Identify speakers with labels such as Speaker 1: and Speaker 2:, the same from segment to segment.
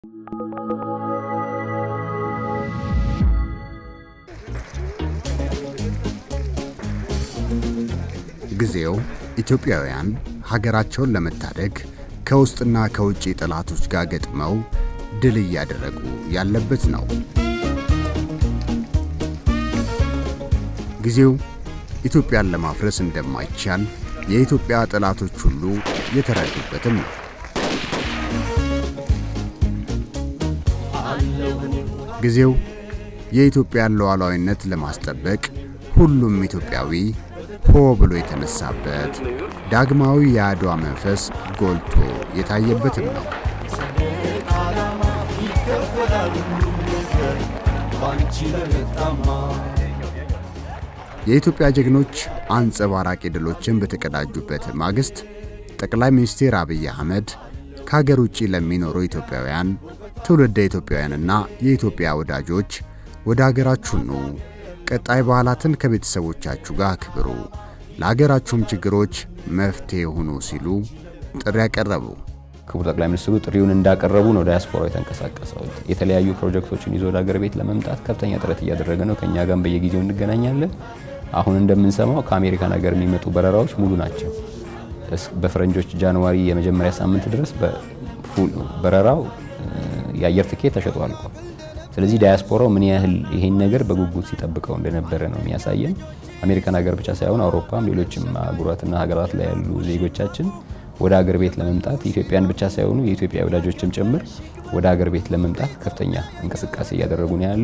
Speaker 1: ጊዜው ኢትዮጵያውያን ሀገራቸውን ለመታደግ ከውስጥና ከውጭ ጠላቶች ጋር ገጥመው ድል እያደረጉ ያለበት ነው። ጊዜው ኢትዮጵያን ለማፍረስ እንደማይቻል የኢትዮጵያ ጠላቶች ሁሉ የተረዱበትም ነው። ጊዜው የኢትዮጵያን ሉዓላዊነት ለማስጠበቅ ሁሉም ኢትዮጵያዊ ሆ ብሎ የተነሳበት ዳግማዊ የአድዋ መንፈስ ጎልቶ የታየበትም ነው። የኢትዮጵያ ጀግኖች አንጸባራቂ ድሎችን በተቀዳጁበት ማግስት ጠቅላይ ሚኒስትር አብይ አህመድ ከሀገር ውጭ ለሚኖሩ ኢትዮጵያውያን ትውልደ ኢትዮጵያውያንና የኢትዮጵያ ወዳጆች ወደ ሀገራችሁ ኑ፣ ቀጣይ በዓላትን ከቤተሰቦቻችሁ ጋር አክብሩ፣ ለሀገራችሁም ችግሮች መፍትሄ ሁኑ ሲሉ ጥሪ ያቀረቡ
Speaker 2: ክቡር ጠቅላይ ሚኒስትሩ ጥሪውን እንዳቀረቡ ነው ዳያስፖራው የተንቀሳቀሰው። የተለያዩ ፕሮጀክቶችን ይዞ ወደ ሀገር ቤት ለመምጣት ከፍተኛ ጥረት እያደረገ ነው። ከእኛ ጋርም በየጊዜው እንገናኛለን። አሁን እንደምንሰማው ከአሜሪካን ሀገር የሚመጡ በረራዎች ሙሉ ናቸው። በፈረንጆች ጃንዋሪ የመጀመሪያ ሳምንት ድረስ በረራው የአየር ትኬት ተሸጦ አልቋል። ስለዚህ ዳያስፖራው ምን ያህል ይሄን ነገር በጉጉት ሲጠብቀው እንደነበረ ነው የሚያሳየን። አሜሪካን ሀገር ብቻ ሳይሆን አውሮፓም፣ ሌሎችም አህጉራትና ሀገራት ላይ ያሉ ዜጎቻችን ወደ ሀገር ቤት ለመምጣት ኢትዮጵያን ብቻ ሳይሆኑ የኢትዮጵያ ወዳጆችም ጭምር ወደ ሀገር ቤት ለመምጣት ከፍተኛ እንቅስቃሴ እያደረጉ ነው ያሉ።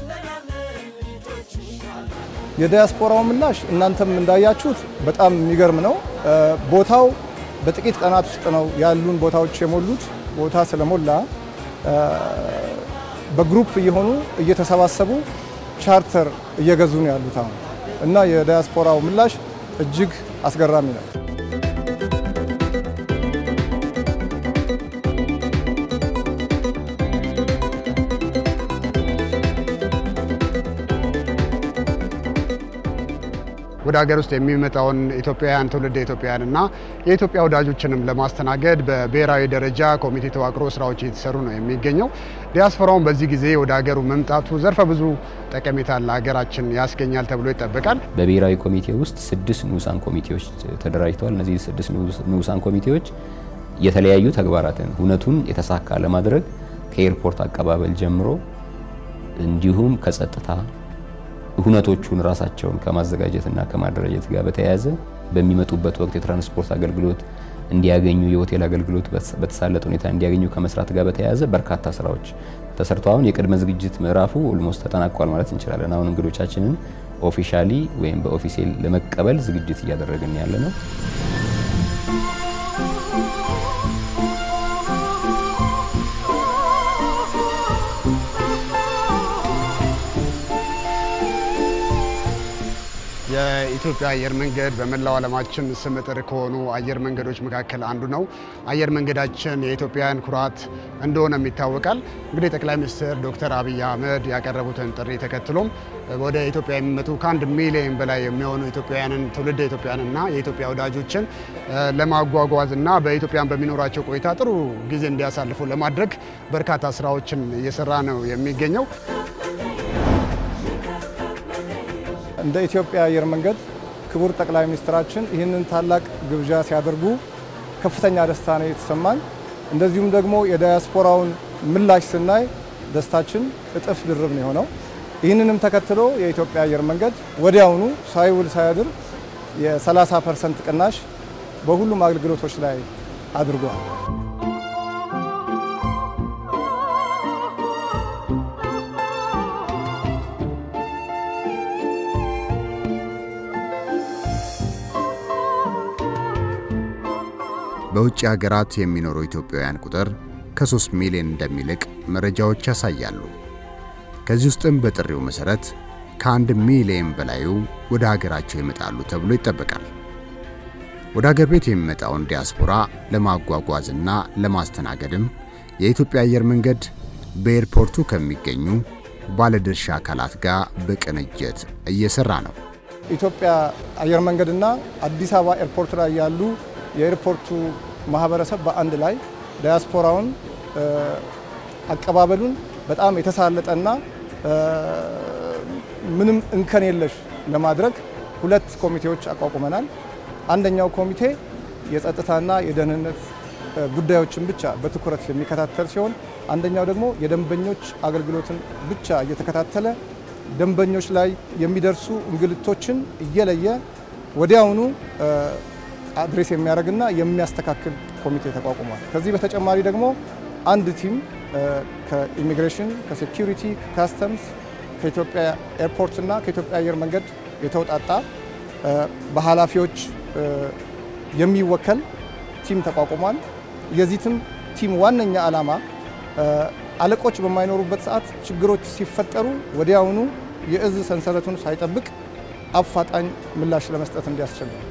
Speaker 3: የዲያስፖራው ምላሽ እናንተም እንዳያችሁት በጣም የሚገርም ነው። ቦታው በጥቂት ቀናት ውስጥ ነው ያሉን ቦታዎች የሞሉት። ቦታ ስለሞላ በግሩፕ እየሆኑ እየተሰባሰቡ ቻርተር እየገዙ ነው ያሉት አሁን እና የዲያስፖራው ምላሽ እጅግ አስገራሚ ነው።
Speaker 1: ወደ ሀገር ውስጥ የሚመጣውን ኢትዮጵያውያን ትውልደ ኢትዮጵያውያን እና የኢትዮጵያ ወዳጆችንም ለማስተናገድ በብሔራዊ ደረጃ ኮሚቴ ተዋቅሮ ስራዎች እየተሰሩ ነው የሚገኘው። ዲያስፖራውን በዚህ ጊዜ ወደ ሀገሩ መምጣቱ ዘርፈ ብዙ ጠቀሜታ ለሀገራችን ያስገኛል ተብሎ ይጠበቃል።
Speaker 2: በብሔራዊ ኮሚቴ ውስጥ ስድስት ንዑሳን ኮሚቴዎች ተደራጅተዋል። እነዚህ ስድስት ንዑሳን ኮሚቴዎች የተለያዩ ተግባራትን እውነቱን የተሳካ ለማድረግ ከኤርፖርት አቀባበል ጀምሮ እንዲሁም ከጸጥታ ሁነቶቹን ራሳቸውን ከማዘጋጀትና ከማደራጀት ጋር በተያያዘ በሚመጡበት ወቅት የትራንስፖርት አገልግሎት እንዲያገኙ፣ የሆቴል አገልግሎት በተሳለጠ ሁኔታ እንዲያገኙ ከመስራት ጋር በተያያዘ በርካታ ስራዎች ተሰርተው አሁን የቅድመ ዝግጅት ምዕራፉ ኦልሞስት ተጠናቋል ማለት እንችላለን። አሁን እንግዶቻችንን ኦፊሻሊ ወይም በኦፊሴል ለመቀበል ዝግጅት እያደረግን ያለ ነው።
Speaker 1: የኢትዮጵያ አየር መንገድ በመላው ዓለማችን ስመጥር ከሆኑ አየር መንገዶች መካከል አንዱ ነው። አየር መንገዳችን የኢትዮጵያውያን ኩራት እንደሆነም ይታወቃል። እንግዲህ ጠቅላይ ሚኒስትር ዶክተር አብይ አህመድ ያቀረቡትን ጥሪ ተከትሎም ወደ ኢትዮጵያ የሚመጡ ከአንድ ሚሊዮን በላይ የሚሆኑ ኢትዮጵያውያንን ትውልደ ኢትዮጵያውያንና የኢትዮጵያ ወዳጆችን ለማጓጓዝ እና በኢትዮጵያን በሚኖራቸው ቆይታ ጥሩ ጊዜ እንዲያሳልፉ ለማድረግ በርካታ ስራዎችን እየሰራ ነው የሚገኘው።
Speaker 3: እንደ ኢትዮጵያ አየር መንገድ ክቡር ጠቅላይ ሚኒስትራችን ይህንን ታላቅ ግብዣ ሲያደርጉ ከፍተኛ ደስታ ነው የተሰማን። እንደዚሁም ደግሞ የዳያስፖራውን ምላሽ ስናይ ደስታችን እጥፍ ድርብ ነው የሆነው። ይህንንም ተከትሎ የኢትዮጵያ አየር መንገድ ወዲያውኑ ሳይውል ሳያድር የ30 ፐርሰንት ቅናሽ በሁሉም አገልግሎቶች ላይ አድርጓል።
Speaker 1: በውጭ ሀገራት የሚኖሩ ኢትዮጵያውያን ቁጥር ከ3 ሚሊዮን እንደሚልቅ መረጃዎች ያሳያሉ። ከዚህ ውስጥም በጥሪው መሠረት ከአንድ ሚሊዮን በላዩ ወደ ሀገራቸው ይመጣሉ ተብሎ ይጠበቃል። ወደ ሀገር ቤት የሚመጣውን ዲያስፖራ ለማጓጓዝና ለማስተናገድም የኢትዮጵያ አየር መንገድ በኤርፖርቱ ከሚገኙ ባለድርሻ አካላት ጋር በቅንጅት እየሰራ ነው።
Speaker 3: ኢትዮጵያ አየር መንገድና አዲስ አበባ ኤርፖርት ላይ ያሉ የኤርፖርቱ ማህበረሰብ በአንድ ላይ ዳያስፖራውን አቀባበሉን በጣም የተሳለጠና ምንም እንከን የለሽ ለማድረግ ሁለት ኮሚቴዎች አቋቁመናል። አንደኛው ኮሚቴ የጸጥታና የደህንነት ጉዳዮችን ብቻ በትኩረት የሚከታተል ሲሆን አንደኛው ደግሞ የደንበኞች አገልግሎትን ብቻ እየተከታተለ ደንበኞች ላይ የሚደርሱ እንግልቶችን እየለየ ወዲያውኑ አድሬስ የሚያደርግና የሚያስተካክል ኮሚቴ ተቋቁሟል። ከዚህ በተጨማሪ ደግሞ አንድ ቲም ከኢሚግሬሽን፣ ከሴኪሪቲ፣ ከካስተምስ፣ ከኢትዮጵያ ኤርፖርት እና ከኢትዮጵያ አየር መንገድ የተውጣጣ በኃላፊዎች የሚወከል ቲም ተቋቁሟል። የዚህ ቲም ዋነኛ ዓላማ አለቆች በማይኖሩበት ሰዓት ችግሮች ሲፈጠሩ ወዲያውኑ የእዝ ሰንሰለቱን ሳይጠብቅ አፋጣኝ ምላሽ ለመስጠት እንዲያስችል ነው።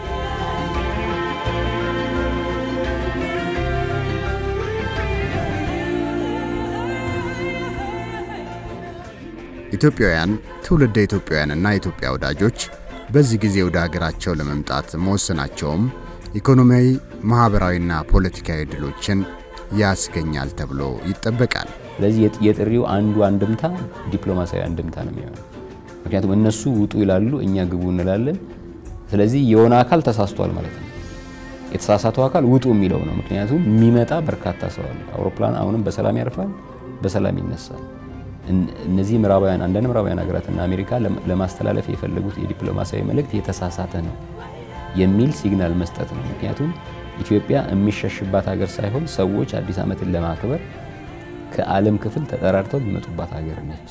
Speaker 1: ኢትዮጵያውያን ትውልደ ኢትዮጵያውያንና የኢትዮጵያ ወዳጆች በዚህ ጊዜ ወደ ሀገራቸው ለመምጣት መወሰናቸውም ኢኮኖሚያዊ፣ ማህበራዊና ፖለቲካዊ ድሎችን ያስገኛል ተብሎ ይጠበቃል።
Speaker 2: ስለዚህ የጥሪው አንዱ አንድምታ ዲፕሎማሲያዊ አንድምታ ነው የሚሆነው። ምክንያቱም እነሱ ውጡ ይላሉ፣ እኛ ግቡ እንላለን። ስለዚህ የሆነ አካል ተሳስቷል ማለት ነው። የተሳሳተው አካል ውጡ የሚለው ነው። ምክንያቱም የሚመጣ በርካታ ሰው አለ። አውሮፕላን አሁንም በሰላም ያርፋል፣ በሰላም ይነሳል። እነዚህ ምዕራባውያን አንዳንድ ምዕራባውያን ሀገራትና አሜሪካ ለማስተላለፍ የፈለጉት የዲፕሎማሲያዊ መልእክት የተሳሳተ ነው የሚል ሲግናል መስጠት ነው። ምክንያቱም ኢትዮጵያ የሚሸሽባት ሀገር ሳይሆን ሰዎች አዲስ ዓመትን ለማክበር ከዓለም ክፍል ተጠራርተው የሚመጡባት ሀገር ነች።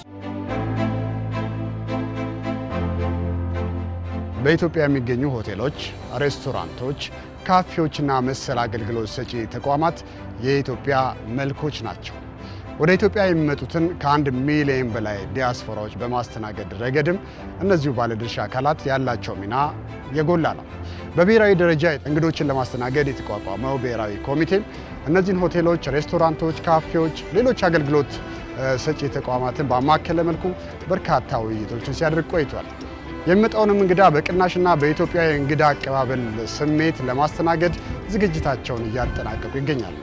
Speaker 1: በኢትዮጵያ የሚገኙ ሆቴሎች፣ ሬስቶራንቶች፣ ካፌዎችና መሰል አገልግሎት ሰጪ ተቋማት የኢትዮጵያ መልኮች ናቸው። ወደ ኢትዮጵያ የሚመጡትን ከአንድ ሚሊዮን በላይ ዲያስፖራዎች በማስተናገድ ረገድም እነዚሁ ባለድርሻ አካላት ያላቸው ሚና የጎላ ነው። በብሔራዊ ደረጃ እንግዶችን ለማስተናገድ የተቋቋመው ብሔራዊ ኮሚቴም እነዚህን ሆቴሎች፣ ሬስቶራንቶች፣ ካፌዎች፣ ሌሎች አገልግሎት ሰጪ ተቋማትን ባማከለ መልኩ በርካታ ውይይቶችን ሲያደርግ ቆይቷል። የሚመጣውንም እንግዳ በቅናሽና በኢትዮጵያ የእንግዳ አቀባበል ስሜት ለማስተናገድ ዝግጅታቸውን እያጠናቀቁ ይገኛሉ።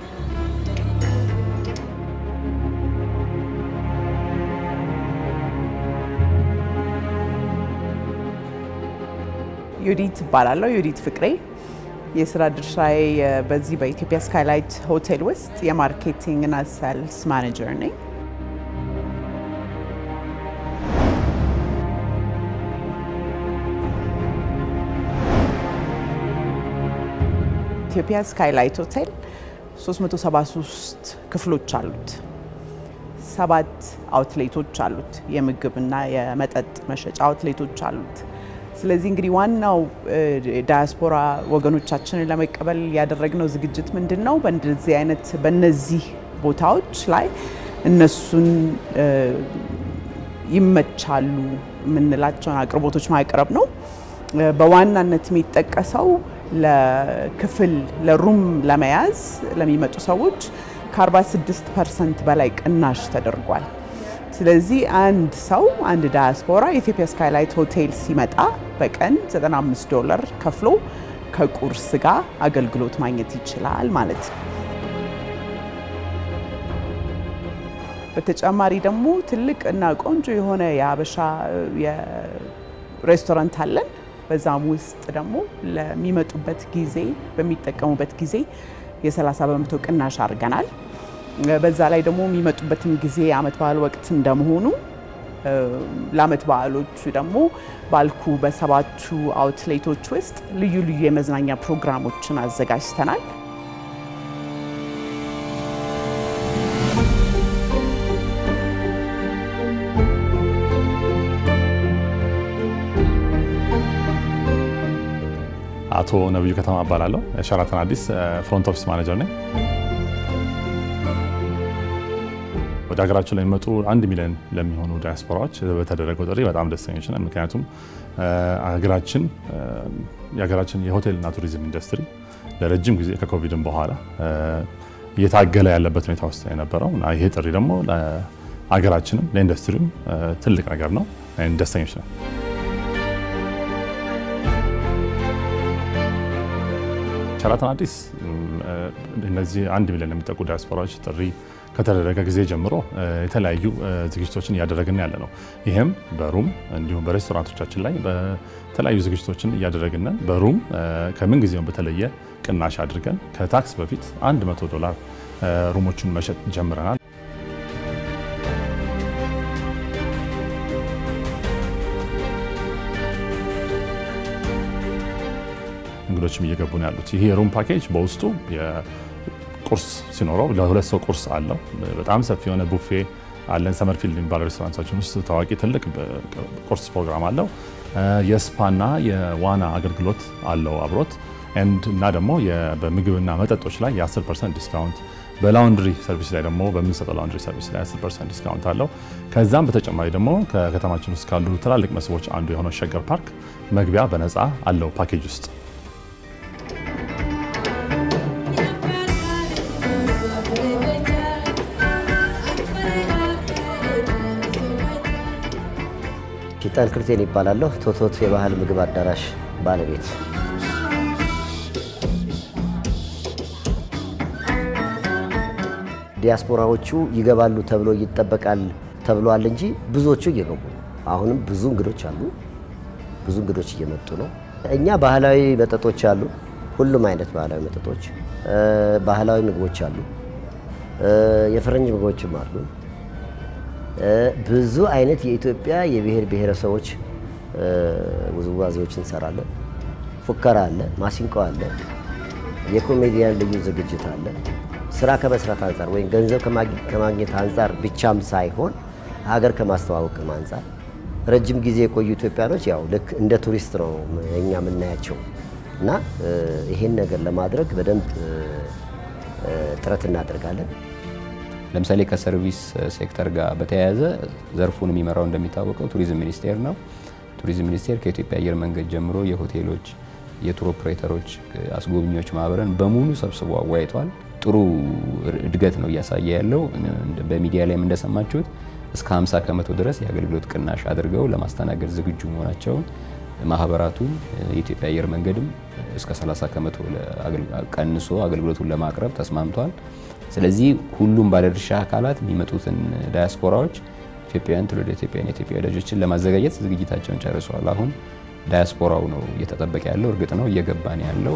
Speaker 4: ዩዲት እባላለሁ። ዩዲት ፍቅሬ የስራ ድርሻዬ በዚህ በኢትዮጵያ ስካይላይት ሆቴል ውስጥ የማርኬቲንግ እና ሴልስ ማኔጀር ነኝ። ኢትዮጵያ ስካይላይት ሆቴል 373 ክፍሎች አሉት። ሰባት አውትሌቶች አሉት። የምግብና የመጠጥ መሸጫ አውትሌቶች አሉት። ስለዚህ እንግዲህ ዋናው ዳያስፖራ ወገኖቻችንን ለመቀበል ያደረግነው ዝግጅት ምንድን ነው? በእንደዚህ አይነት በእነዚህ ቦታዎች ላይ እነሱን ይመቻሉ የምንላቸውን አቅርቦቶች ማቅረብ ነው። በዋናነት የሚጠቀሰው ለክፍል ለሩም ለመያዝ ለሚመጡ ሰዎች ከ46 ፐርሰንት በላይ ቅናሽ ተደርጓል። ስለዚህ አንድ ሰው አንድ ዳያስፖራ የኢትዮጵያ ስካይላይት ሆቴል ሲመጣ በቀን 95 ዶላር ከፍሎ ከቁርስ ጋር አገልግሎት ማግኘት ይችላል ማለት ነው። በተጨማሪ ደግሞ ትልቅ እና ቆንጆ የሆነ የሀበሻ ሬስቶራንት አለን። በዛም ውስጥ ደግሞ ለሚመጡበት ጊዜ በሚጠቀሙበት ጊዜ የ30 በመቶ ቅናሽ አድርገናል። በዛ ላይ ደግሞ የሚመጡበትም ጊዜ የአመት በዓል ወቅት እንደመሆኑ ለአመት በዓሎቹ ደግሞ ባልኩ በሰባቱ አውትሌቶች ውስጥ ልዩ ልዩ የመዝናኛ ፕሮግራሞችን አዘጋጅተናል።
Speaker 5: አቶ ነብዩ ከተማ እባላለሁ። ሸራተን አዲስ ፍሮንት ኦፊስ ማኔጀር ነኝ። ወደ ሀገራችን ለሚመጡ አንድ ሚሊዮን ለሚሆኑ ዲያስፖራዎች በተደረገው ጥሪ በጣም ደስተኞች ነን። ምክንያቱም ሀገራችን የሀገራችን የሆቴልና ቱሪዝም ኢንዱስትሪ ለረጅም ጊዜ ከኮቪድም በኋላ እየታገለ ያለበት ሁኔታ ውስጥ የነበረው እና ይሄ ጥሪ ደግሞ ለሀገራችንም ለኢንዱስትሪም ትልቅ ነገር ነው። ደስተኞች ነን። ሸራተን አዲስ እነዚህ አንድ ሚሊዮን የሚጠጉ ዲያስፖራዎች ጥሪ ከተደረገ ጊዜ ጀምሮ የተለያዩ ዝግጅቶችን እያደረግን ያለ ነው። ይህም በሩም እንዲሁም በሬስቶራንቶቻችን ላይ በተለያዩ ዝግጅቶችን እያደረግን በሩም ከምን ጊዜውም በተለየ ቅናሽ አድርገን ከታክስ በፊት 100 ዶላር ሩሞችን መሸጥ ጀምረናል። እንግዶችም እየገቡ ነው ያሉት። ይሄ የሩም ፓኬጅ በውስጡ ቁርስ ሲኖረው ለሁለት ሰው ቁርስ አለው። በጣም ሰፊ የሆነ ቡፌ አለን። ሰመርፊልድ የሚባለው ሬስቶራንታችን ውስጥ ታዋቂ ትልቅ ቁርስ ፕሮግራም አለው። የስፓና የዋና አገልግሎት አለው አብሮት እና ደግሞ በምግብና መጠጦች ላይ የ10 ፐርሰንት ዲስካውንት በላውንድሪ ሰርቪስ ላይ ደግሞ በምንሰጠው ላውንድሪ ሰርቪስ ላይ 10 ፐርሰንት ዲስካውንት አለው። ከዛም በተጨማሪ ደግሞ ከከተማችን ውስጥ ካሉ ትላልቅ መስህቦች አንዱ የሆነው ሸገር ፓርክ መግቢያ በነፃ አለው ፓኬጅ ውስጥ
Speaker 6: ኪጣን ክርስቲያን ይባላለሁ። ቶቶት የባህል ምግብ አዳራሽ ባለቤት። ዲያስፖራዎቹ ይገባሉ ተብሎ ይጠበቃል ተብሏል እንጂ ብዙዎቹ እየገቡ ነው። አሁንም ብዙ እንግዶች አሉ። ብዙ እንግዶች እየመጡ ነው። እኛ ባህላዊ መጠጦች አሉ። ሁሉም አይነት ባህላዊ መጠጦች፣ ባህላዊ ምግቦች አሉ። የፈረንጅ ምግቦችም አሉ። ብዙ አይነት የኢትዮጵያ የብሔር ብሔረሰቦች ውዝዋዜዎች እንሰራለን። ፉከራ አለ፣ ማሲንቆ አለ፣ የኮሜዲያን ልዩ ዝግጅት አለ። ስራ ከመስራት አንጻር ወይም ገንዘብ ከማግኘት አንጻር ብቻም ሳይሆን ሀገር ከማስተዋወቅም አንጻር ረጅም ጊዜ የቆዩ ኢትዮጵያኖች ያው ልክ እንደ ቱሪስት ነው እኛ የምናያቸው እና ይሄን ነገር ለማድረግ በደንብ ጥረት እናደርጋለን።
Speaker 2: ለምሳሌ ከሰርቪስ ሴክተር ጋር በተያያዘ ዘርፉን የሚመራው እንደሚታወቀው ቱሪዝም ሚኒስቴር ነው። ቱሪዝም ሚኒስቴር ከኢትዮጵያ አየር መንገድ ጀምሮ የሆቴሎች፣ የቱር ኦፕሬተሮች፣ አስጎብኚዎች ማህበርን በሙሉ ሰብስቦ አወያይቷል። ጥሩ እድገት ነው እያሳየ ያለው። በሚዲያ ላይም እንደሰማችሁት እስከ 50 ከመቶ ድረስ የአገልግሎት ቅናሽ አድርገው ለማስተናገድ ዝግጁ መሆናቸውን ማህበራቱም የኢትዮጵያ አየር መንገድም እስከ 30 ከመቶ ቀንሶ አገልግሎቱን ለማቅረብ ተስማምቷል። ስለዚህ ሁሉም ባለድርሻ አካላት የሚመጡትን ዳያስፖራዎች ኢትዮጵያውያን፣ ትውልደ ኢትዮጵያውያን፣ የኢትዮጵያ ወዳጆችን ለማዘጋጀት ዝግጅታቸውን ጨርሰዋል። አሁን ዳያስፖራው ነው እየተጠበቀ ያለው። እርግጥ ነው እየገባ ነው ያለው።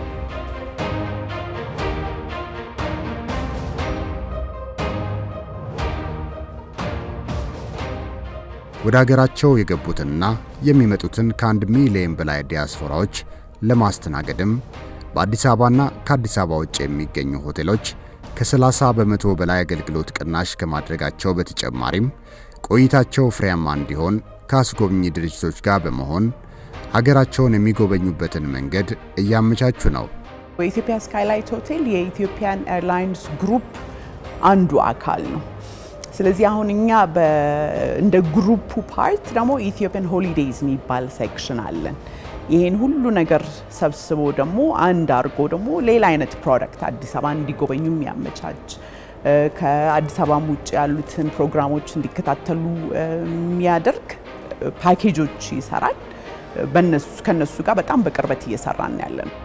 Speaker 1: ወደ ሀገራቸው የገቡትንና የሚመጡትን ከአንድ ሚሊዮን በላይ ዲያስፖራዎች ለማስተናገድም በአዲስ አበባና ከአዲስ አበባ ውጭ የሚገኙ ሆቴሎች ከ30 በመቶ በላይ አገልግሎት ቅናሽ ከማድረጋቸው በተጨማሪም ቆይታቸው ፍሬያማ እንዲሆን ከአስጎብኚ ድርጅቶች ጋር በመሆን ሀገራቸውን የሚጎበኙበትን መንገድ እያመቻቹ ነው።
Speaker 4: የኢትዮጵያ ስካይላይት ሆቴል የኢትዮጵያን ኤርላይንስ ግሩፕ አንዱ አካል ነው። ስለዚህ አሁን እኛ እንደ ግሩፑ ፓርት ደግሞ ኢትዮጵያን ሆሊዴይዝ የሚባል ሴክሽን አለን። ይህን ሁሉ ነገር ሰብስቦ ደግሞ አንድ አድርጎ ደግሞ ሌላ አይነት ፕሮዳክት አዲስ አበባ እንዲጎበኙ የሚያመቻች ከአዲስ አበባም ውጭ ያሉትን ፕሮግራሞች እንዲከታተሉ የሚያደርግ ፓኬጆች ይሰራል። ከነሱ ጋር በጣም በቅርበት እየሰራን ያለ ነው።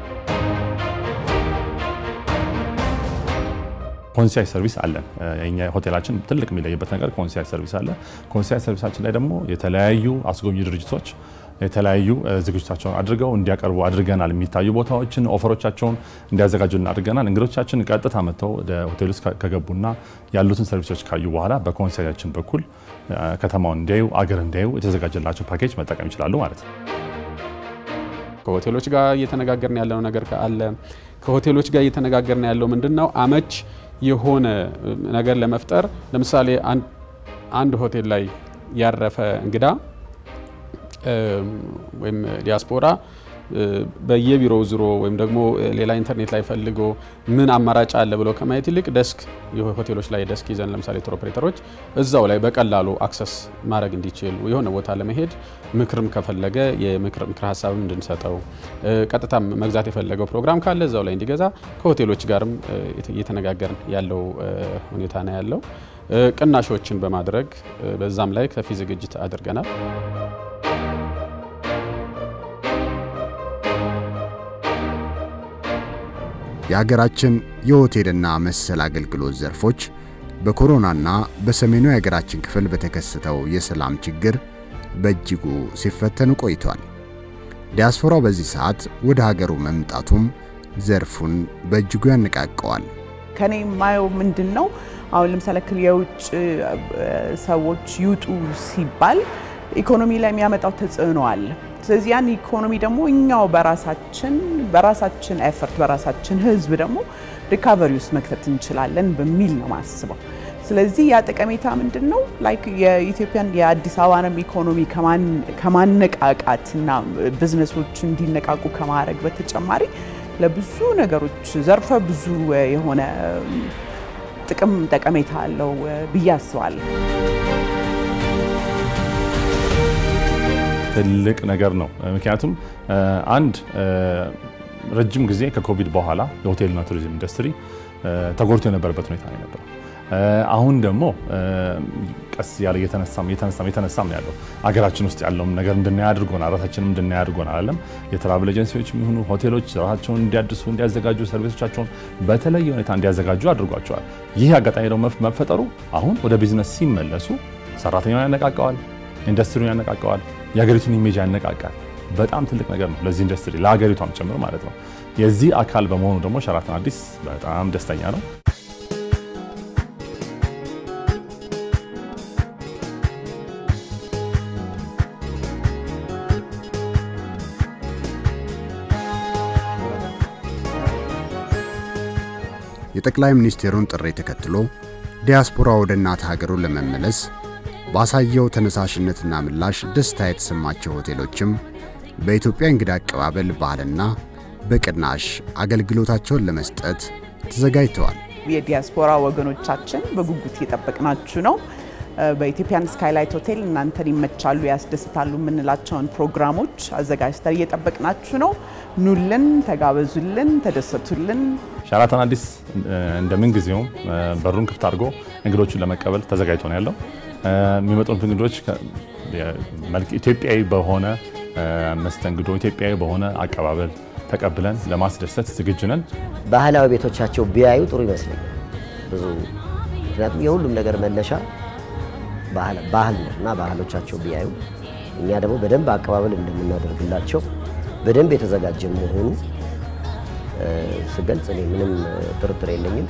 Speaker 5: ኮንሲያጅ ሰርቪስ አለን። የኛ ሆቴላችን ትልቅ የሚለይበት ነገር ኮንሲያጅ ሰርቪስ አለ። ኮንሲያጅ ሰርቪሳችን ላይ ደግሞ የተለያዩ አስጎብኚ ድርጅቶች የተለያዩ ዝግጅታቸውን አድርገው እንዲያቀርቡ አድርገናል። የሚታዩ ቦታዎችን ኦፈሮቻቸውን እንዲያዘጋጁ አድርገናል። እንግዶቻችን ቀጥታ መጥተው ወደ ሆቴል ውስጥ ከገቡና ያሉትን ሰርቪሶች ካዩ በኋላ በኮንሲያጃችን በኩል ከተማውን እንዲያዩ አገር እንዲያዩ የተዘጋጀላቸው ፓኬጅ መጠቀም ይችላሉ ማለት ነው።
Speaker 7: ከሆቴሎች ጋር እየተነጋገርን ያለው ነገር አለ። ከሆቴሎች ጋር እየተነጋገርን ያለው ምንድን ነው አመች የሆነ ነገር ለመፍጠር ለምሳሌ አንድ ሆቴል ላይ ያረፈ እንግዳ ወይም ዲያስፖራ በየቢሮው ዝሮ ወይም ደግሞ ሌላ ኢንተርኔት ላይ ፈልጎ ምን አማራጭ አለ ብሎ ከማየት ይልቅ ደስክ ሆቴሎች ላይ ደስክ ይዘን ለምሳሌ ቱር ኦፕሬተሮች እዛው ላይ በቀላሉ አክሰስ ማድረግ እንዲችል የሆነ ቦታ ለመሄድ ምክርም ከፈለገ የምክር ሀሳብም እንድንሰጠው ቀጥታ መግዛት የፈለገው ፕሮግራም ካለ እዛው ላይ እንዲገዛ ከሆቴሎች ጋርም እየተነጋገርን ያለው ሁኔታ ነው ያለው። ቅናሾችን በማድረግ በዛም ላይ ከፊ ዝግጅት አድርገናል።
Speaker 1: የሀገራችን የሆቴልና መሰል አገልግሎት ዘርፎች በኮሮናና በሰሜኑ የሀገራችን ክፍል በተከሰተው የሰላም ችግር በእጅጉ ሲፈተኑ ቆይቷል። ዲያስፖራው በዚህ ሰዓት ወደ ሀገሩ መምጣቱም ዘርፉን በእጅጉ ያነቃቀዋል።
Speaker 4: ከኔ የማየው ምንድን ነው አሁን ለምሳሌ ክል የውጭ ሰዎች ይውጡ ሲባል ኢኮኖሚ ላይ የሚያመጣው ተጽዕኖ አለ። ስለዚህ ያን ኢኮኖሚ ደግሞ እኛው በራሳችን በራሳችን ኤፈርት በራሳችን ህዝብ ደግሞ ሪካቨሪ ውስጥ መክተት እንችላለን በሚል ነው ማስበው። ስለዚህ ያ ጠቀሜታ ምንድን ነው ላይክ የኢትዮጵያን የአዲስ አበባንም ኢኮኖሚ ከማነቃቃት እና ቢዝነሶች እንዲነቃቁ ከማድረግ በተጨማሪ ለብዙ ነገሮች ዘርፈ ብዙ የሆነ ጥቅም ጠቀሜታ አለው ብዬ አስባለሁ።
Speaker 5: ትልቅ ነገር ነው። ምክንያቱም አንድ ረጅም ጊዜ ከኮቪድ በኋላ የሆቴልና ቱሪዝም ኢንዱስትሪ ተጎድቶ የነበረበት ሁኔታ ነው የነበረው። አሁን ደግሞ ቀስ ያለ እየተነሳም እየተነሳም እየተነሳም ነው ያለው። አገራችን ውስጥ ያለውም ነገር እንድናይ አድርጎናል። ራሳችንም እንድናይ አድርጎናል። አለም የትራቭል ኤጀንሲዎች የሚሆኑ ሆቴሎች ራሳቸውን እንዲያድሱ፣ እንዲያዘጋጁ፣ ሰርቪሶቻቸውን በተለየ ሁኔታ እንዲያዘጋጁ አድርጓቸዋል። ይህ አጋጣሚ ደግሞ መፈጠሩ አሁን ወደ ቢዝነስ ሲመለሱ ሰራተኛውን ያነቃቀዋል፣ ኢንዱስትሪውን ያነቃቀዋል፣ የሀገሪቱን ኢሜጅ ያነቃቃል። በጣም ትልቅ ነገር ነው ለዚህ ኢንዱስትሪ ለሀገሪቷም ጭምር ማለት ነው። የዚህ አካል በመሆኑ ደግሞ ሸራተን አዲስ በጣም ደስተኛ ነው።
Speaker 1: የጠቅላይ ሚኒስቴሩን ጥሪ ተከትሎ ዲያስፖራ ወደ እናት ሀገሩ ለመመለስ ባሳየው ተነሳሽነትና ምላሽ ደስታ የተሰማቸው ሆቴሎችም በኢትዮጵያ እንግዳ አቀባበል ባህልና በቅናሽ አገልግሎታቸውን ለመስጠት ተዘጋጅተዋል።
Speaker 4: የዲያስፖራ ወገኖቻችን በጉጉት እየጠበቅናችሁ ነው። በኢትዮጵያን ስካይላይት ሆቴል እናንተን ይመቻሉ፣ ያስደስታሉ የምንላቸውን ፕሮግራሞች አዘጋጅተን እየጠበቅናችሁ ነው። ኑልን፣ ተጋበዙልን፣ ተደሰቱልን።
Speaker 5: ሸራተን አዲስ እንደምን ጊዜውም በሩን ክፍት አድርጎ እንግዶችን ለመቀበል ተዘጋጅቶ ነው ያለው። የሚመጡት እንግዶች ኢትዮጵያዊ በሆነ መስተንግዶ፣ ኢትዮጵያዊ በሆነ አቀባበል ተቀብለን ለማስደሰት ዝግጁ ነን።
Speaker 6: ባህላዊ ቤቶቻቸው ቢያዩ ጥሩ ይመስለኛል ብዙ ምክንያቱም የሁሉም ነገር መነሻ ባህል ነው እና ባህሎቻቸው ቢያዩ እኛ ደግሞ በደንብ አቀባበል እንደምናደርግላቸው በደንብ የተዘጋጀ መሆኑ ስገልጽ እኔ ምንም ጥርጥር የለኝም።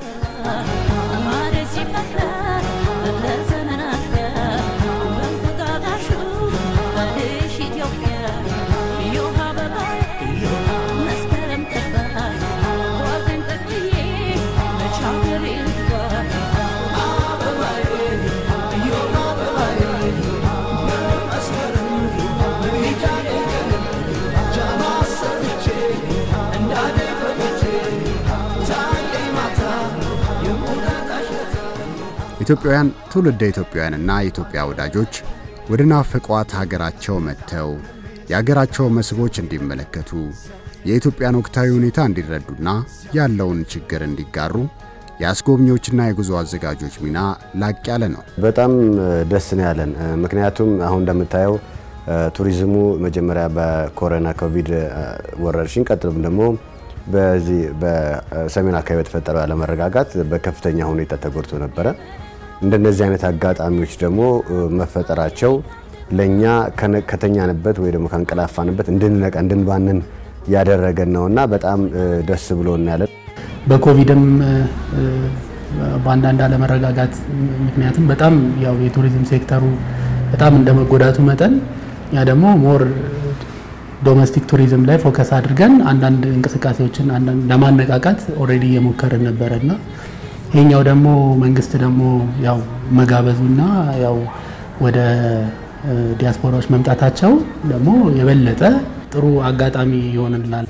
Speaker 1: ኢትዮጵያውያን ትውልደ ኢትዮጵያውያንና የኢትዮጵያ ወዳጆች ወደ ናፈቋት ሀገራቸው መጥተው የሀገራቸው መስህቦች እንዲመለከቱ የኢትዮጵያን ወቅታዊ ሁኔታ እንዲረዱና ያለውን ችግር እንዲጋሩ የአስጎብኚዎችና የጉዞ አዘጋጆች ሚና ላቅ ያለ ነው።
Speaker 8: በጣም ደስ ነው ያለን። ምክንያቱም አሁን እንደምታየው ቱሪዝሙ መጀመሪያ በኮሮና ኮቪድ ወረርሽኝ ቀጥሎም ደግሞ በዚህ በሰሜን አካባቢ በተፈጠረው ያለመረጋጋት በከፍተኛ ሁኔታ ተጎድቶ ነበረ። እንደነዚህ አይነት አጋጣሚዎች ደግሞ መፈጠራቸው ለእኛ ከተኛንበት ወይ ደግሞ ካንቀላፋንበት እንድንነቃ እንድንባንን ያደረገን ነውና በጣም ደስ ብሎ እናያለን።
Speaker 9: በኮቪድም በአንዳንድ አለመረጋጋት ምክንያትም በጣም ያው የቱሪዝም ሴክተሩ በጣም እንደ መጎዳቱ መጠን ያ ደግሞ ሞር ዶሜስቲክ ቱሪዝም ላይ ፎከስ አድርገን አንዳንድ እንቅስቃሴዎችን ለማነቃቃት ኦልሬዲ እየሞከርን ነበረና ይሄኛው ደግሞ መንግስት ደግሞ ያው መጋበዙና ያው ወደ ዲያስፖራዎች መምጣታቸው ደግሞ የበለጠ ጥሩ አጋጣሚ ይሆንልናል።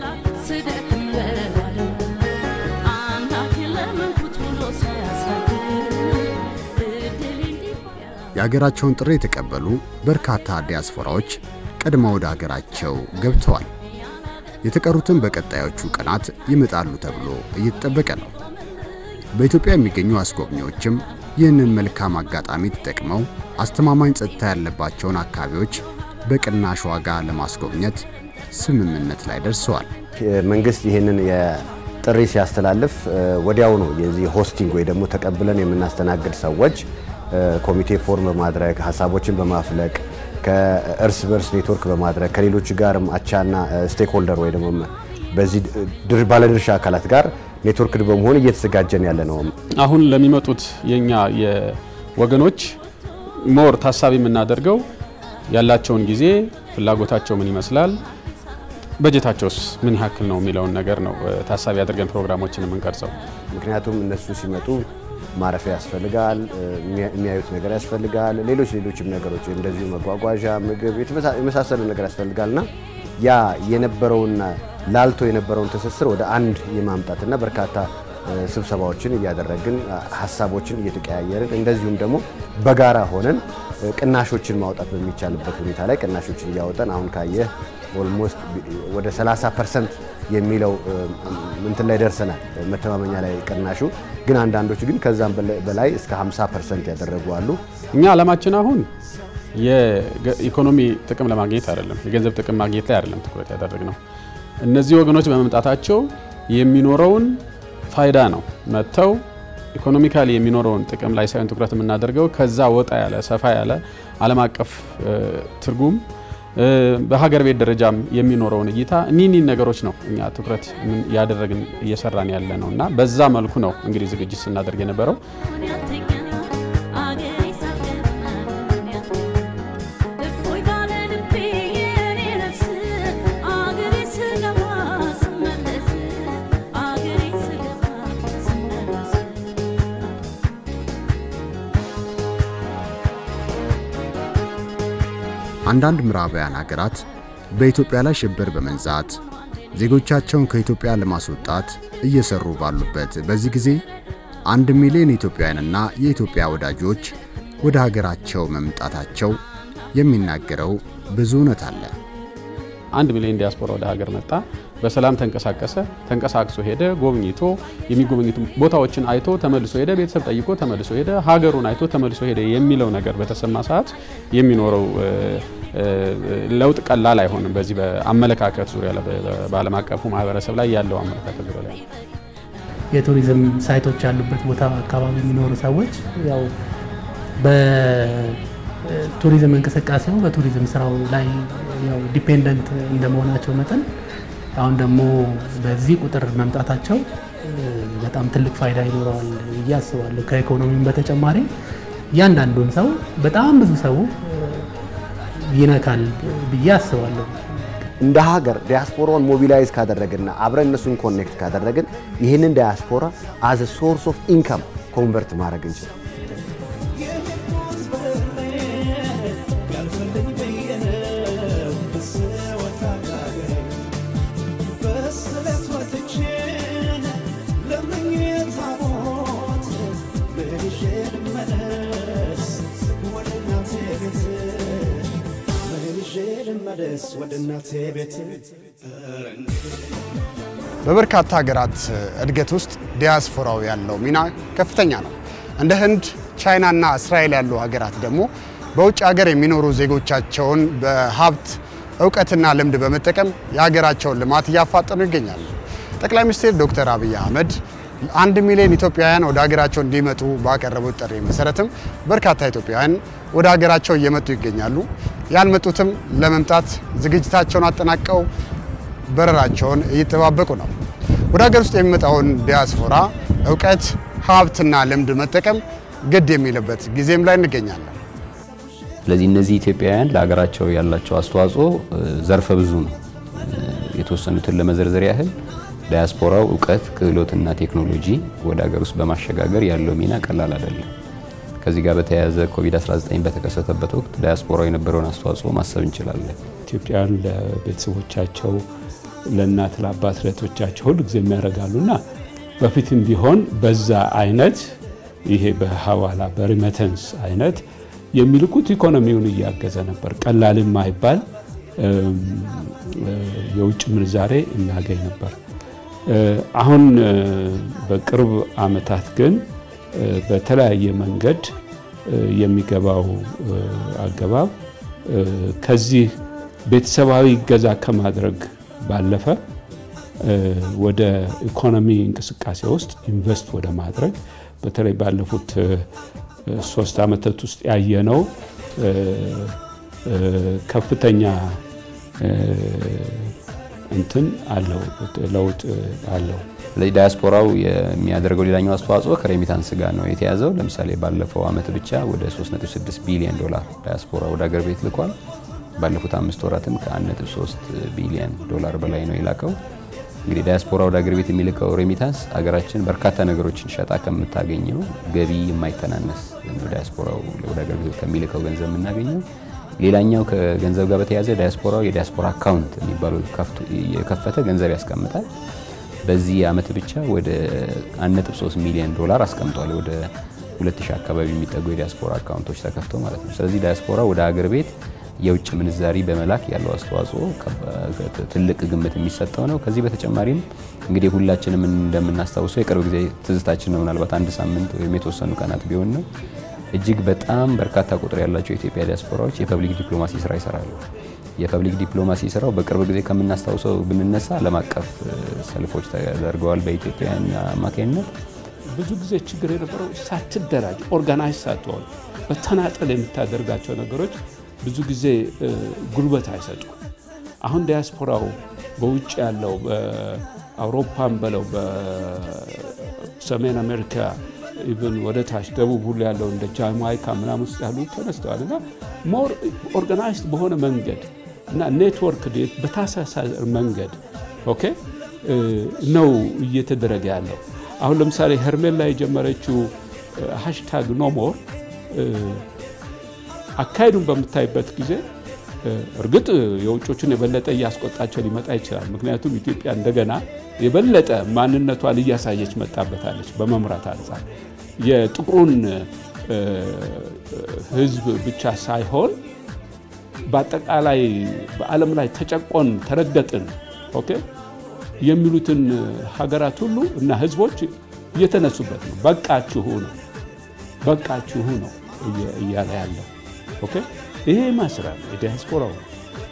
Speaker 1: የሀገራቸውን ጥሪ የተቀበሉ በርካታ ዲያስፖራዎች ቀድማ ወደ ሀገራቸው ገብተዋል። የተቀሩትም በቀጣዮቹ ቀናት ይመጣሉ ተብሎ እየተጠበቀ ነው። በኢትዮጵያ የሚገኙ አስጎብኚዎችም ይህንን መልካም አጋጣሚ ተጠቅመው አስተማማኝ ጸጥታ ያለባቸውን አካባቢዎች በቅናሽ ዋጋ ለማስጎብኘት ስምምነት ላይ ደርሰዋል።
Speaker 8: መንግስት ይህንን ጥሪ ሲያስተላልፍ ወዲያው ነው የዚህ ሆስቲንግ ወይ ደግሞ ተቀብለን የምናስተናግድ ሰዎች ኮሚቴ ፎርም በማድረግ ሀሳቦችን በማፍለቅ ከእርስ በርስ ኔትወርክ በማድረግ ከሌሎች ጋርም አቻና ስቴክሆልደር ወይ ደግሞ በዚህ ባለድርሻ አካላት ጋር ኔትወርክ በመሆን እየተዘጋጀን ያለ ነው።
Speaker 7: አሁን ለሚመጡት የኛ የወገኖች ሞር ታሳቢ የምናደርገው ያላቸውን ጊዜ ፍላጎታቸው ምን ይመስላል፣ በጀታቸውስ ምን ያክል ነው የሚለውን ነገር ነው ታሳቢ አድርገን ፕሮግራሞችን የምንቀርጸው።
Speaker 8: ምክንያቱም እነሱ ሲመጡ ማረፊያ ያስፈልጋል፣ የሚያዩት ነገር ያስፈልጋል፣ ሌሎች ሌሎችም ነገሮች እንደዚሁ መጓጓዣ፣ ምግብ የመሳሰሉ ነገር ያስፈልጋልና ያ የነበረውና ላልቶ የነበረውን ትስስር ወደ አንድ የማምጣትና በርካታ ስብሰባዎችን እያደረግን ሀሳቦችን እየተቀያየርን እንደዚሁም ደግሞ በጋራ ሆነን ቅናሾችን ማውጣት በሚቻልበት ሁኔታ ላይ ቅናሾችን እያወጣን አሁን ካየህ ኦልሞስት ወደ 30 ፐርሰንት የሚለው እንትን ላይ ደርሰናል። መተማመኛ ላይ ቅናሹ ግን አንዳንዶቹ ግን ከዛም በላይ እስከ 50 ፐርሰንት ያደረጉ አሉ።
Speaker 7: እኛ ዓላማችን አሁን የኢኮኖሚ ጥቅም ለማግኘት አይደለም፣ የገንዘብ ጥቅም ማግኘት ላይ አይደለም ትኩረት ያደረግነው። እነዚህ ወገኖች በመምጣታቸው የሚኖረውን ፋይዳ ነው መጥተው ኢኮኖሚካሊ የሚኖረውን ጥቅም ላይ ሳይሆን ትኩረት የምናደርገው ከዛ ወጣ ያለ ሰፋ ያለ ዓለም አቀፍ ትርጉም በሀገር ቤት ደረጃም የሚኖረውን እይታ እኒህ ነገሮች ነው እኛ ትኩረት ያደረግን እየሰራን ያለ ነው እና በዛ መልኩ ነው እንግዲህ ዝግጅት ስናደርግ የነበረው።
Speaker 1: አንዳንድ ምዕራባውያን ሀገራት በኢትዮጵያ ላይ ሽብር በመንዛት ዜጎቻቸውን ከኢትዮጵያ ለማስወጣት እየሰሩ ባሉበት በዚህ ጊዜ አንድ ሚሊዮን ኢትዮጵያውያንና የኢትዮጵያ ወዳጆች ወደ ሀገራቸው መምጣታቸው የሚናገረው ብዙ እውነት አለ።
Speaker 7: አንድ ሚሊዮን ዲያስፖራ ወደ ሀገር መጣ፣ በሰላም ተንቀሳቀሰ፣ ተንቀሳቅሶ ሄደ፣ ጎብኝቶ የሚጎበኙት ቦታዎችን አይቶ ተመልሶ ሄደ፣ ቤተሰብ ጠይቆ ተመልሶ ሄደ፣ ሀገሩን አይቶ ተመልሶ ሄደ የሚለው ነገር በተሰማ ሰዓት የሚኖረው ለውጥ ቀላል አይሆንም። በዚህ በአመለካከት ዙሪያ በዓለም አቀፉ ማህበረሰብ ላይ ያለው አመለካከት ዙሪያ ላይ
Speaker 9: የቱሪዝም ሳይቶች ያሉበት ቦታ አካባቢ የሚኖሩ ሰዎች ያው በቱሪዝም እንቅስቃሴው በቱሪዝም ስራው ላይ ያው ዲፔንደንት እንደመሆናቸው መጠን አሁን ደግሞ በዚህ ቁጥር መምጣታቸው በጣም ትልቅ ፋይዳ ይኖረዋል ብዬ አስባለሁ። ከኢኮኖሚም በተጨማሪ እያንዳንዱን ሰው በጣም ብዙ ሰው ይነካል ብዬ አስባለሁ።
Speaker 8: እንደ ሀገር ዲያስፖራውን ሞቢላይዝ ካደረግና አብረን እነሱን ኮኔክት ካደረግን ይህንን ዲያስፖራ አዝ ሶርስ ኦፍ ኢንካም ኮንቨርት ማድረግ እንችላል።
Speaker 1: በበርካታ ሀገራት እድገት ውስጥ ዲያስፖራው ያለው ሚና ከፍተኛ ነው። እንደ ህንድ፣ ቻይናና እስራኤል ያሉ ሀገራት ደግሞ በውጭ ሀገር የሚኖሩ ዜጎቻቸውን በሀብት እውቀትና ልምድ በመጠቀም የሀገራቸውን ልማት እያፋጠኑ ይገኛሉ። ጠቅላይ ሚኒስትር ዶክተር አብይ አህመድ አንድ ሚሊዮን ኢትዮጵያውያን ወደ ሀገራቸው እንዲመጡ ባቀረቡት ጥሪ መሰረትም በርካታ ኢትዮጵያውያን ወደ ሀገራቸው እየመጡ ይገኛሉ። ያልመጡትም ለመምጣት ዝግጅታቸውን አጠናቀው በረራቸውን እየተጠባበቁ ነው። ወደ ሀገር ውስጥ የሚመጣውን ዲያስፖራ እውቀት፣ ሀብትና ልምድ መጠቀም ግድ የሚልበት ጊዜም ላይ እንገኛለን።
Speaker 2: ስለዚህ እነዚህ ኢትዮጵያውያን ለሀገራቸው ያላቸው አስተዋጽኦ ዘርፈ ብዙ ነው። የተወሰኑትን ለመዘርዘር ያህል ዳያስፖራው እውቀት፣ ክህሎትና ቴክኖሎጂ ወደ ሀገር ውስጥ በማሸጋገር ያለው ሚና ቀላል አይደለም። ከዚህ ጋር በተያያዘ ኮቪድ-19 በተከሰተበት ወቅት ዳያስፖራው የነበረውን አስተዋጽኦ ማሰብ እንችላለን።
Speaker 10: ኢትዮጵያውያን ለቤተሰቦቻቸው፣ ለእናት ለአባት፣ ለእህቶቻቸው ሁሉ ጊዜ የሚያደርጋሉና በፊትም ቢሆን በዛ አይነት ይሄ በሀዋላ በሪመተንስ አይነት የሚልኩት ኢኮኖሚውን እያገዘ ነበር። ቀላልም አይባል የውጭ ምንዛሬ እናገኝ ነበር። አሁን በቅርብ ዓመታት ግን በተለያየ መንገድ የሚገባው አገባብ ከዚህ ቤተሰባዊ እገዛ ከማድረግ ባለፈ ወደ ኢኮኖሚ እንቅስቃሴ ውስጥ ኢንቨስት ወደ ማድረግ በተለይ ባለፉት ሶስት ዓመታት ውስጥ ያየነው ከፍተኛ እንትን አለው ለውጥ አለው።
Speaker 2: ስለዚህ ዳያስፖራው የሚያደርገው ሌላኛው አስተዋጽኦ ከሬሚታንስ ጋር ነው የተያዘው። ለምሳሌ ባለፈው አመት ብቻ ወደ 3.6 ቢሊዮን ዶላር ዳያስፖራ ወደ ሀገር ቤት ልኳል። ባለፉት አምስት ወራትም ከ1.3 ቢሊዮን ዶላር በላይ ነው የላከው። እንግዲህ ዳያስፖራ ወደ ሀገር ቤት የሚልከው ሬሚታንስ ሀገራችን በርካታ ነገሮችን ሸጣ ከምታገኘው ገቢ የማይተናነስ ዳያስፖራው ወደ ሀገር ቤት ከሚልከው ገንዘብ የምናገኘው። ሌላኛው ከገንዘብ ጋር በተያያዘ ዳያስፖራው የዳያስፖራ አካውንት የሚባለው የከፈተ ገንዘብ ያስቀምጣል። በዚህ አመት ብቻ ወደ 1.3 ሚሊዮን ዶላር አስቀምጧል። ወደ 2000 አካባቢ የሚጠጉ የዲያስፖራ አካውንቶች ተከፍተው ማለት ነው። ስለዚህ ዲያስፖራ ወደ ሀገር ቤት የውጭ ምንዛሪ በመላክ ያለው አስተዋጽኦ ትልቅ ግምት የሚሰጠው ነው። ከዚህ በተጨማሪም እንግዲህ ሁላችንም እንደምናስታውሰው የቅርብ ጊዜ ትዝታችን ነው። ምናልባት አንድ ሳምንት ወይም የተወሰኑ ቀናት ቢሆን ነው እጅግ በጣም በርካታ ቁጥር ያላቸው የኢትዮጵያ ዲያስፖራዎች የፐብሊክ ዲፕሎማሲ ስራ ይሰራሉ። የፐብሊክ ዲፕሎማሲ ስራው በቅርብ ጊዜ ከምናስታውሰው ብንነሳ ዓለም አቀፍ ሰልፎች ተደርገዋል በኢትዮጵያውያን አማካኝነት።
Speaker 10: ብዙ ጊዜ ችግር የነበረው ሳትደራጅ ኦርጋናይዝ ሳትሆን በተናጠል የምታደርጋቸው ነገሮች ብዙ ጊዜ ጉልበት አይሰጡ። አሁን ዲያስፖራው በውጭ ያለው በአውሮፓም በለው በሰሜን አሜሪካ ኢቨን ወደ ታች ደቡብ ሁሉ ያለው እንደ ጃማይካ ምናምን ውስጥ ያሉ ተነስተዋል እና ሞር ኦርጋናይዝድ በሆነ መንገድ እና ኔትወርክ በታሳሳር መንገድ ኦኬ ነው እየተደረገ ያለው። አሁን ለምሳሌ ሄርሜላ የጀመረችው ሃሽታግ ኖሞር አካሄዱን በምታይበት ጊዜ እርግጥ የውጮቹን የበለጠ እያስቆጣቸው ሊመጣ ይችላል። ምክንያቱም ኢትዮጵያ እንደገና የበለጠ ማንነቷን እያሳየች መጣበታለች በመምራት አንጻር የጥቁሩን ሕዝብ ብቻ ሳይሆን በአጠቃላይ በዓለም ላይ ተጨቆን፣ ተረገጥን ኦኬ የሚሉትን ሀገራት ሁሉ እና ሕዝቦች እየተነሱበት ነው። በቃችሁ ነው በቃችሁ ነው እያለ ያለው ኦኬ ይሄ ማስራት የዲያስፖራው ነው።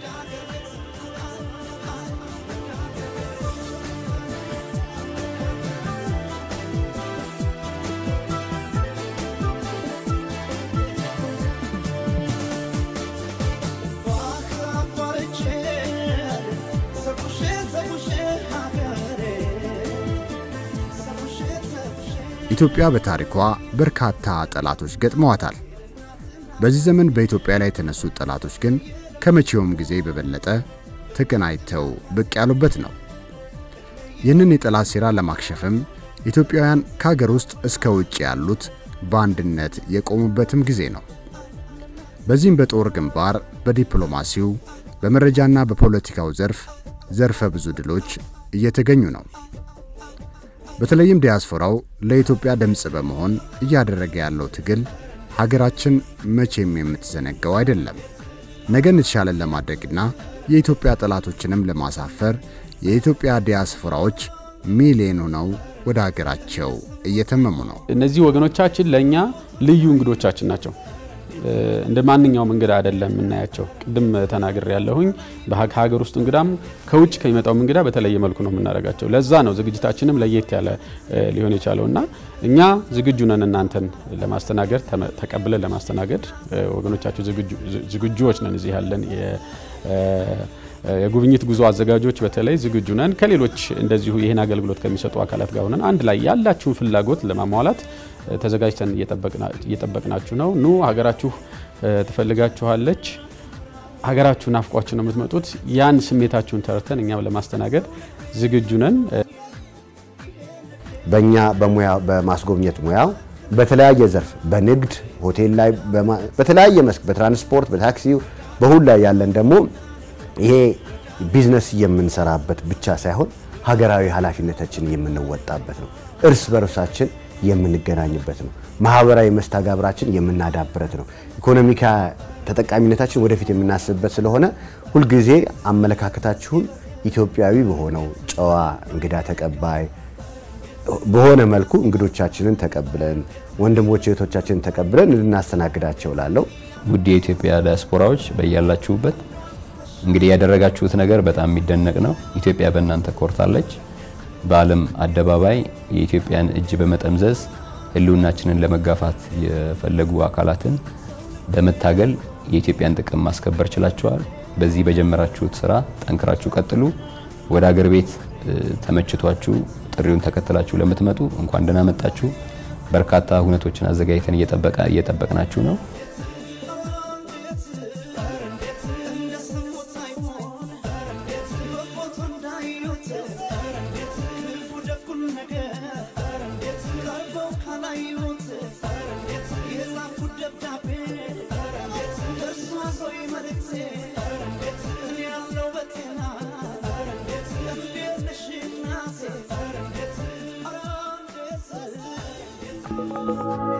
Speaker 1: ኢትዮጵያ በታሪኳ በርካታ ጠላቶች ገጥመዋታል። በዚህ ዘመን በኢትዮጵያ ላይ የተነሱት ጠላቶች ግን ከመቼውም ጊዜ በበለጠ ተቀናጅተው ብቅ ያሉበት ነው። ይህንን የጠላት ሴራ ለማክሸፍም ኢትዮጵያውያን ከሀገር ውስጥ እስከ ውጭ ያሉት በአንድነት የቆሙበትም ጊዜ ነው። በዚህም በጦር ግንባር፣ በዲፕሎማሲው፣ በመረጃና በፖለቲካው ዘርፍ ዘርፈ ብዙ ድሎች እየተገኙ ነው። በተለይም ዲያስፖራው ለኢትዮጵያ ድምፅ በመሆን እያደረገ ያለው ትግል ሀገራችን መቼም የምትዘነጋው አይደለም። ነገን የተሻለን ለማድረግና የኢትዮጵያ ጠላቶችንም ለማሳፈር የኢትዮጵያ ዲያስፖራዎች ሚሊዮን ሆነው ወደ ሀገራቸው እየተመሙ ነው።
Speaker 7: እነዚህ ወገኖቻችን ለእኛ ልዩ እንግዶቻችን ናቸው። እንደ ማንኛውም እንግዳ አይደለም የምናያቸው። ቅድም ተናግሬ ያለሁኝ ከሀገር ውስጥ እንግዳም ከውጭ ከሚመጣውም እንግዳ በተለየ መልኩ ነው የምናደርጋቸው። ለዛ ነው ዝግጅታችንም ለየት ያለ ሊሆን የቻለው እና እኛ ዝግጁ ነን እናንተን ለማስተናገድ ተቀብለን ለማስተናገድ ወገኖቻችሁ ዝግጁዎች ነን። እዚህ ያለን የጉብኝት ጉዞ አዘጋጆች በተለይ ዝግጁ ነን። ከሌሎች እንደዚሁ ይህን አገልግሎት ከሚሰጡ አካላት ጋር ሆነን አንድ ላይ ያላችሁን ፍላጎት ለማሟላት ተዘጋጅተን እየጠበቅናችሁ ነው። ኑ ሀገራችሁ ትፈልጋችኋለች። ሀገራችሁ ናፍቋችሁ ነው የምትመጡት። ያን ስሜታችሁን ተረድተን እኛም ለማስተናገድ ዝግጁ ነን።
Speaker 8: በእኛ በሙያ በማስጎብኘት ሙያው በተለያየ ዘርፍ በንግድ ሆቴል ላይ በተለያየ መስክ በትራንስፖርት በታክሲው በሁሉ ላይ ያለን ደግሞ ይሄ ቢዝነስ የምንሰራበት ብቻ ሳይሆን ሀገራዊ ኃላፊነታችን የምንወጣበት ነው። እርስ በርሳችን የምንገናኝበት ነው። ማህበራዊ መስተጋብራችን የምናዳብረት ነው። ኢኮኖሚካ ተጠቃሚነታችን ወደፊት የምናስብበት ስለሆነ ሁልጊዜ አመለካከታችሁን ኢትዮጵያዊ በሆነው ጨዋ እንግዳ ተቀባይ በሆነ መልኩ እንግዶቻችንን ተቀብለን ወንድሞች እህቶቻችንን ተቀብለን ልናስተናግዳቸው ላለው
Speaker 2: ውድ የኢትዮጵያ ዲያስፖራዎች በያላችሁበት እንግዲህ ያደረጋችሁት ነገር በጣም የሚደነቅ ነው። ኢትዮጵያ በእናንተ ኮርታለች። በዓለም አደባባይ የኢትዮጵያን እጅ በመጠምዘዝ ሕልውናችንን ለመጋፋት የፈለጉ አካላትን በመታገል የኢትዮጵያን ጥቅም ማስከበር ችላችኋል። በዚህ በጀመራችሁት ስራ ጠንክራችሁ ቀጥሉ። ወደ አገር ቤት ተመችቷችሁ ጥሪውን ተከትላችሁ ለምትመጡ እንኳን ደህና መጣችሁ። በርካታ ሁነቶችን አዘጋጅተን እየጠበቀ እየጠበቅናችሁ ነው።
Speaker 11: Thank you.